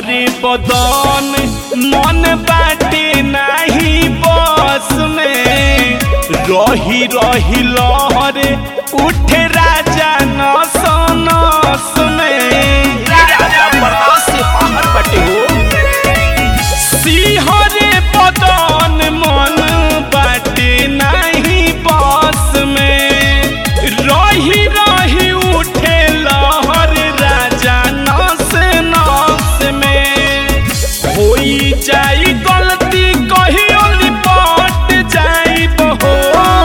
सिहरे बदन मन बाटे नाही बस में रही रही लहरे उठे राजा नस नस में राजा बर्दाश्त से बाहर बटे हो सिहरे बदन मन बाटे नाही बस में रही रही उठे लहर राजा नस नस में होई जाई गलती कहियो निपट जाइब हो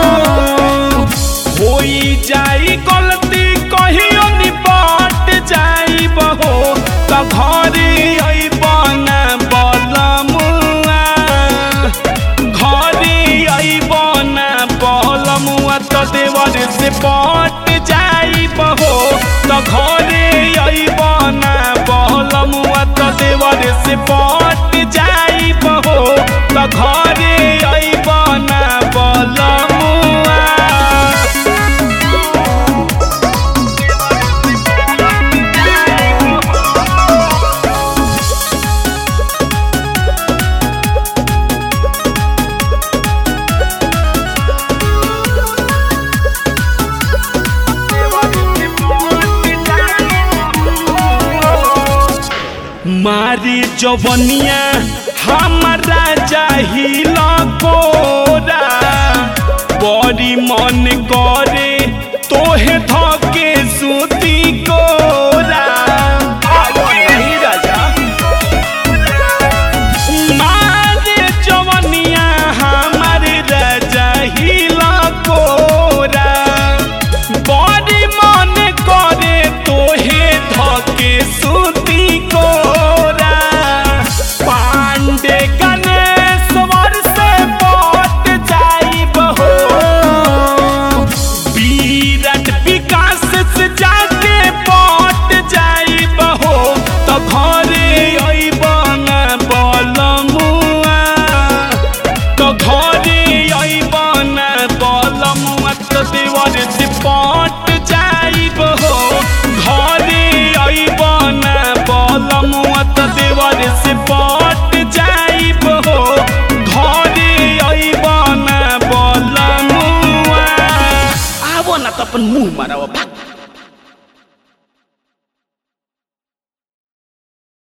होई जाई गलती कहियो निपट जाइब हो त घरे अइब ना बलमुआ घरे अइब ना बलमुआ त देवर से पट जाइब हो त घरे अइब ना बलमुआ त देवर से पट जाइब हो त घरे अइब ना बलमुआ मारी जवनिया हमारा चाहिल कोरा बड़ी मन करे तोहे धके सुती कोरा नहीं राजा मारे जवनिया हमारे राजा हिला कोरा बड़ी मन करे तोहे धके सुती कोरा पांडे गणेश्वर से पट जाइब हो विराट विकास से जाके पट जाइब हो त घरे अइब ना बलमुआ त घरे अइब ना बलमुआ त देवर से पट जाइब हो घरे अइब ना बलमुआ त देवर से पट जाइब हो घरे अइब ना बलमुआ आवो ना त अपन मुंह माराओ भाग